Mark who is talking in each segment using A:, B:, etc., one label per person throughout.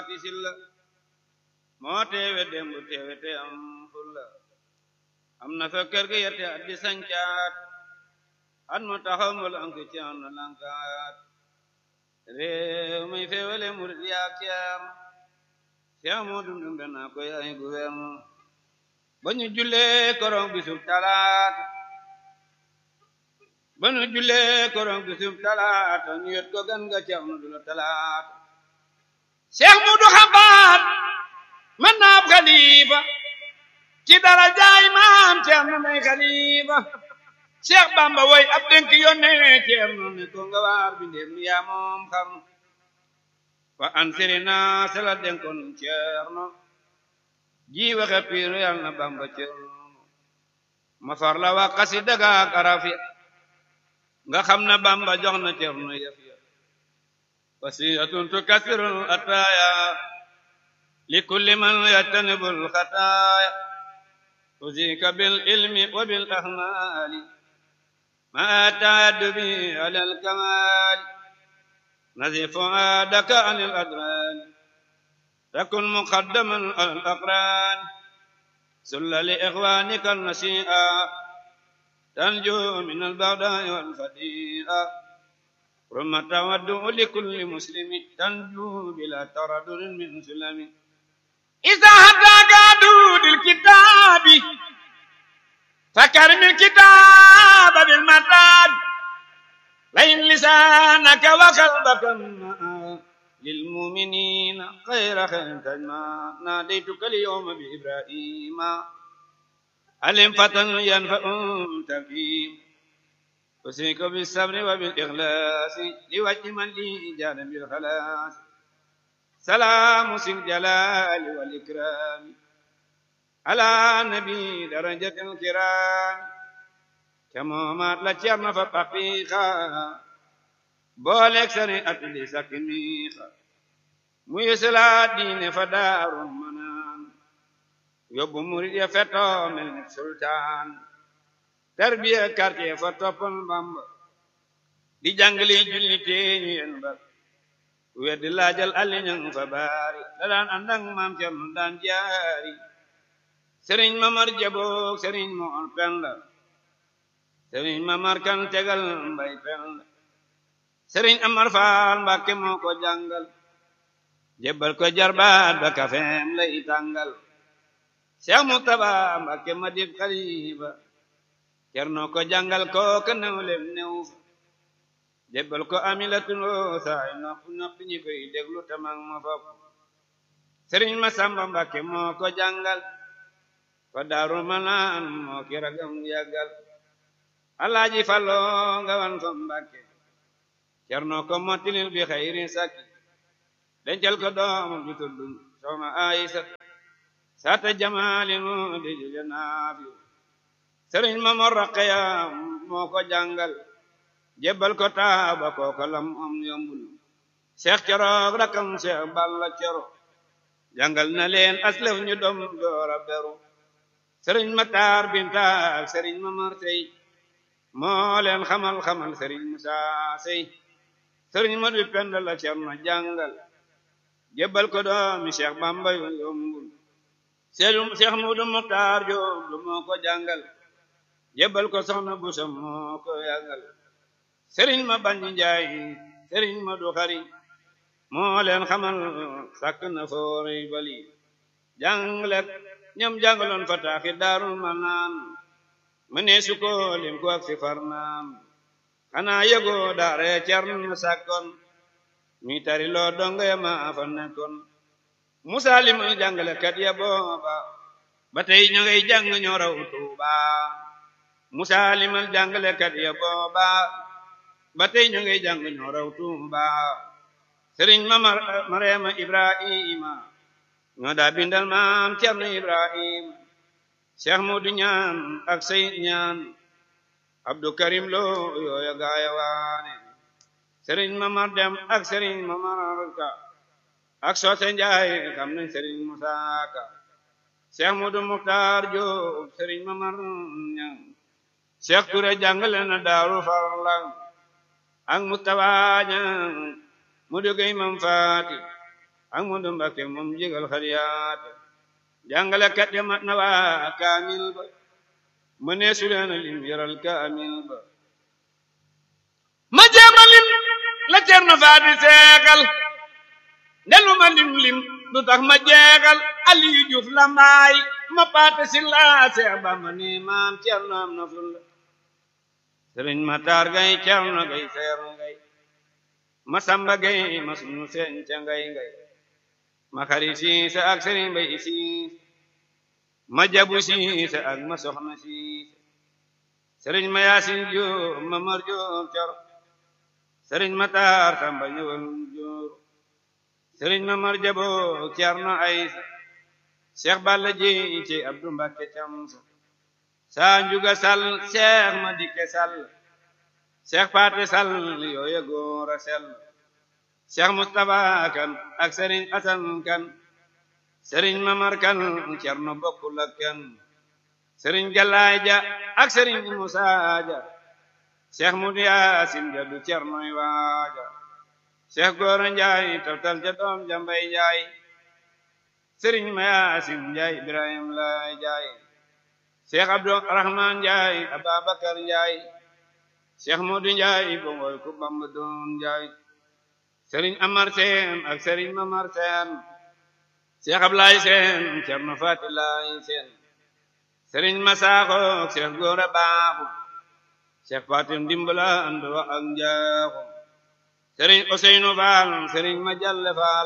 A: faati silla moo teewe dembu teewe te am fulla am na fa kër ga yette at di sancaat at mu taxaw mu lank ci am na lankaat réew muy féewale murid yaak ceem ceem moo dundum dana ko yaay gouverne ba ñu jullee korong bisub talaata ba ñu jullee korong bisub talaata ñu yot ko gan ga ceem nu dula talaata Cheikh Mudu Xabaat man naab xalifa ci dara jaay maam ceem na may xalifa Cheikh Bamba woy ab dénk yónnee ceem na ne ko nga waar bi ndéem yaa moom xam fa ansiri naa sala dénkoon ceerno ji waxe piiru yal na Bamba ceerno ma far la wax xasida ga ak araf ya nga xam na Bamba jox na ceerno yëf ya wasiyatun tukasirul ataaya li kulli man yajtanibul xataaya usika bil ilmi wa bil ahmaali ma taaddubi alal kamaali نزف فؤادك عن الأدران تكن مقدما على الأقران سل لإخوانك النسيئة تنجو من البغداء والفديئة رم تودع لكل مسلم تنجو بلا تردد من سلم إذا هداك دود الكتاب فكرم الكتاب بالمتاب لئن لسانك وقلبك للمؤمنين خير خير تجمع ناديتك اليوم بإبراهيم علم فتن ينفع تفهيم أسيك بالصبر وبالإخلاص لوجه من لي جان بالخلاص سلام سي الجلال والإكرام على نبي درجة الكرام camoomaat la ceerno fa paqiiqa booleeg sani at li sakki miiqa muy selaat diine fa daaru manaan yóbbu murid ya fettoo mel ni sultaan tarbiya quartier fa toppal Bamba di jàngali julli teeñu yen ba weddi laajal alli ñang fa baari da daan àndang maam ceerno daan jaari sëriñ mamar jaboog sëriñ moor penda sëriñ mamar kan tegal mbay penda sëriñ amar faal mbàkke moo ko jàngal jébbal ko jarbaat ba kafeem lay tàngal Cheikh Mustaba mbàkke ma dib xalifa cerno ko jàngal ko ka newlem new fa jébbal ko amilatuloo saay nopp nopp ñi koy déglu tamang ma fop sëriñ ma samba mbàkke moo ko jàngal fa daaru manaan moo ki ragam yàggal alaaji fallo nga wan ko mbàkke cerno ko mottilil bi xayri sakki dencal ko doom ju tudd soxna ayisa sata jamali mu di jule naafi sëriñ ma mor raqeya moo ko jàngal jébbal ko taaba kooka lam am yombul seex coroog rakam seex balla coro jàngal na leen aslef ñu dom doora beru sëriñ ma taar binta ak sëriñ ma mar sey moo leen xamal xamal sëriñ Musa sey sëriñ ma du pend la cerno jàngal jébbal ko doomi Cheikh Bamba yu yombul Cheikh Mudu Muxtaar Joob lu moo ko jàngal jébbal ko soxna Busa moo ko yàggal sëriñ ma bañ njaay sëriñ ma du xari moo leen xamal sàkk na foori bali jànglet ñoom jàngaloon fa taaxi daarul manaan mëne su ko lim ko ak si farnaam xanaa yëgoo daare Cerno sàkkoon mi tari loo donga ya ma fa nekkoon Musa limal jàngalekat ya booba ba tey ña ngay jàng ñoo raw Tuuba Musa limal jàngalekat ya booba ba tey ña ngay jàng ñoo raw Tuuba Sëriñ ma Marema Ibrahima ñoo daa bindal maam Cerno Ibrahima Cheikh Modou ñaan ak Seyid ñaan Abdou Karim Lo yooya gaaya waane Sëriñ Mamar Dem ak Sëriñ Mamar Ka ak Soose Njaay xam nañ Sëriñ Musaa Ka Cheikh Modou Muxtaar Joob Sëriñ Mamar ñaan Cheikh Touré jàngale na Daaru Farlang ak Mustafa ñaan Modou Gay Mam Faati ak mu du Mbakke moom jégal xariyaat jàngale kat ya mat na waa kaamil ba mu ne su leen lim yaral kaamil ba ma jéema lim la Cerno Faati seekal ndelu ma lim lim du tax ma jeegal Aliyu Juuf la mbaay ma paate si laa Seex Bamba ni maam Cerno am na ful la Sëriñ Matar Gay Cerno Gay seer ngay ma Samba Gay ma sunu seen ca ngay ngay ma xari Siise ak Sëriñ Bay Siise ma jabu Siise ak ma soxna Siise Sëriñ ma Yaasin Jóob ma Mar Jóob Cor Sëriñ Matar Samba ñëwal Jóor Sëriñ ma Mar Jabo Cerno Aysa Cheikh Balla ji ci Abdu Mbàkke Camsa saa njuga sal Cheikh ma dikke sal Cheikh Paate sal yooya góor a sel Cheikh Mustafa kan ak Sëriñ Asan kan Sëriñ Mamar kan Cerno bokkul ak kenn Sëriñ Galaay ja ak Sëriñ Musaa ja Cheikh Mudu Yaasin ja du Cernoy waaja Cheikh Góora Njaay taftal ja doom ja Mbay Njaay Sëriñ ma Yaasin Njaay Ibrahim Laay Njaay Cheikh Abdu Rahman Njaay Ababakar Njaay Cheikh Mudu Njaay bongoy ku Bamba doon Njaay Sëriñ Amar Seen ak Sëriñ Mamar Seen Cheikh Ablaay Seen Cerno Faati Laay Seen Sëriñ Masaaxo Cheikh Góora Baaxu Cheikh Fatim Dimbala and wa ak njaaxum Sëriñ Ousseynou Fall Sëriñ Majalle Fall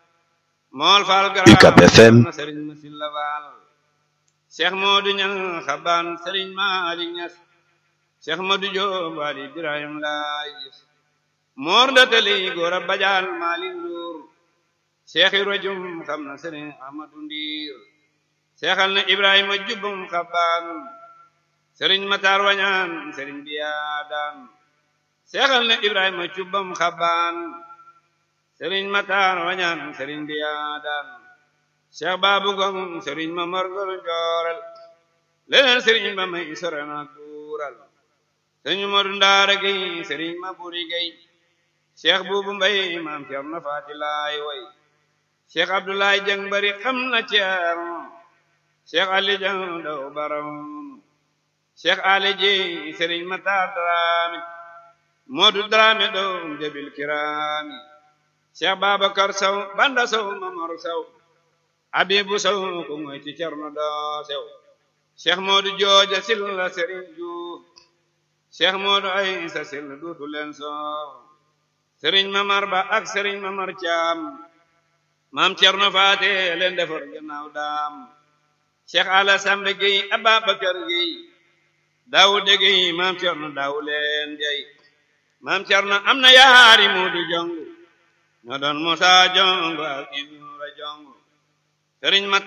A: Mool Fall
B: UCAB FM
A: Sëriñ Masilla Fall Cheikh Modou Ñang Xaban Sëriñ Maalik Ñas Cheikh Modou Joob Wali Ibrahim Laay gis Moor Ndatali Góora Bajal Maalik Nduur Cheikh Ibra Jum xam na Sëriñ Ahmadu Ndiir Seexal na Ibrahima Jubbum Xaban Sëriñ Matar Wañaan Sëriñ Biyaadaan Seexal na Ibrahima Jubbum Xaban Sëriñ Matar Wañaan Sëriñ Biyaadaan Cheikh Babu Ngom Sëriñ Mamar Ngor Joorel leneen Sëriñ ba may sorena duural Sëriñ Modu Ndaara Gey Sëriñ Maburi Gey Cheikh Buubu Mbay Maam Cerno Faati Laay way Cheikh Abdoulaye Jeng bari xam na Ceerno Cheikh Ali Jeng daw baram Cheikh Ali Ji Sëriñ Matar Daraame Modu Daraame doom jabil kiraami Cheikh Babacar Sow Banda Sow Mamor Sow Abibu Sow ko ngoy ci Cerno doo sew Cheikh Modu Jooja Silla Sëriñ Juuf Cheikh Modu Aysa Silla duutu leen soow Sëriñ Mamar Ba ak Sëriñ Mamar Caam Maam Cerno Faate leen defar gannaaw daam Cheikh Ala Sambe Gueye Ababakar Gueye Daawude Gueye Maam Cerno daaw leen jay Maam Cerno am na yaari Moodu Jongu ñoo doon Musa Jongu ak Ibra Jongu Sëriñ